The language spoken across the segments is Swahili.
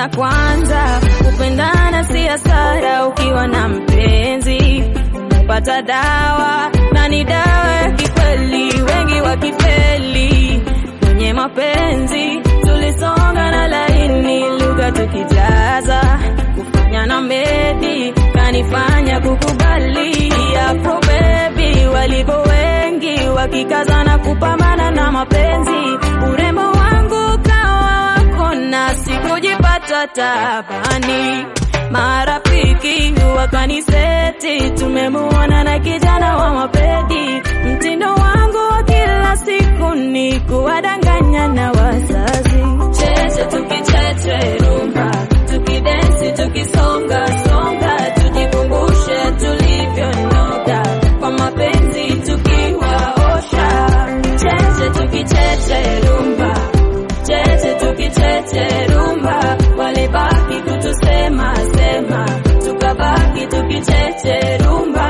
cha kwanza, kupendana si hasara ukiwa na mpenzi. Umepata dawa na ni dawa ya kikweli, wengi wakifeli kwenye mapenzi. Tulisonga na laini, lugha tukijaza, kufanya na medi kanifanya kukubali. Afro baby walivyo wengi wakikazana kupambana na mapenzi, urembo wangu kawa wako na sikujipata tabani. Marafiki wakaniseti, tumemuona na kijana wa mapedi. Mtindo wangu wa kila siku ni kuwadanganya na wazazi. Cheche tukicheche rumba, tukidensi tukisonga songa, tujikumbushe tulivyonoga kwa mapenzi tukiwaosha. Cheche tukicheche rumba, cheche tukicheche rumba, walibaki kutusema sema, tukabaki tukicheche rumba.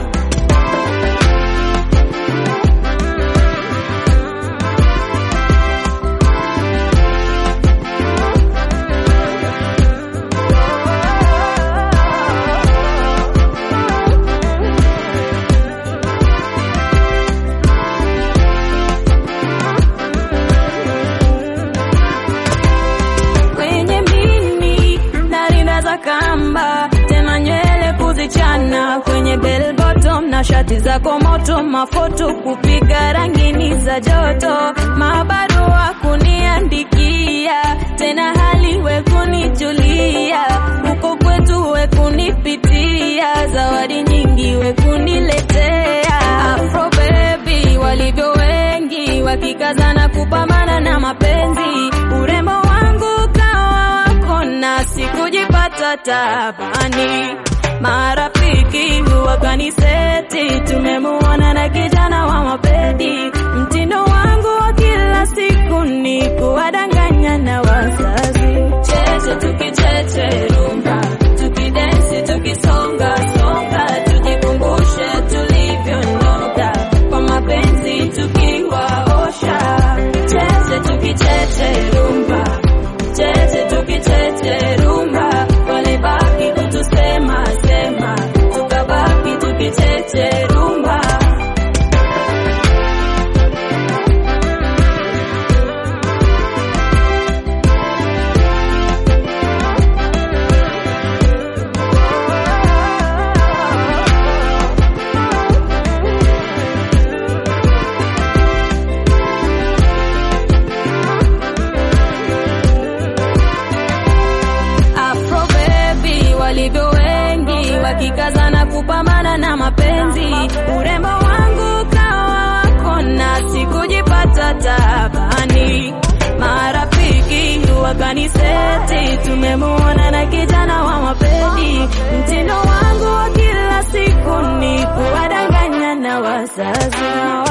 kwenye mini na rinda za kamba, tena nywele kuzichana kwenye bell bottom na shati zako moto, mafoto kupiga rangini za joto, mabarua kuniandikia, tena hali we kunijulia, huko kwetu we kunipitia, zawadi nyingi we kuniletea, Afro baby walivyo wengi wakikazana kupambana na mapenzi, urembo wangu kawa wako na sikujipata tabani. Marafiki wakaniseti, tumemuona na kijana wa mapedi. Mtindo wangu wa kila siku ni kuwadanganya na wazazi. Cheche tukicheche rumba, tukidensi tukisonga songa, tujikumbushe tulivyonoga kwa mapenzi tukiwaosha. Cheche tukicheche rumba, cheche tukicheche rumba, walibaki kutusema sema, tukabaki tukicheche rumba. Afro baby walivyo wengi wakikazana kupambana na mapenzi, urembo wangu kawa wako na sikujipata tabani. Marafiki wakaniseti, tumemuona na kijana wa mapedi. Mtindo wangu wa kila siku ni kuwadanganya na wazazi.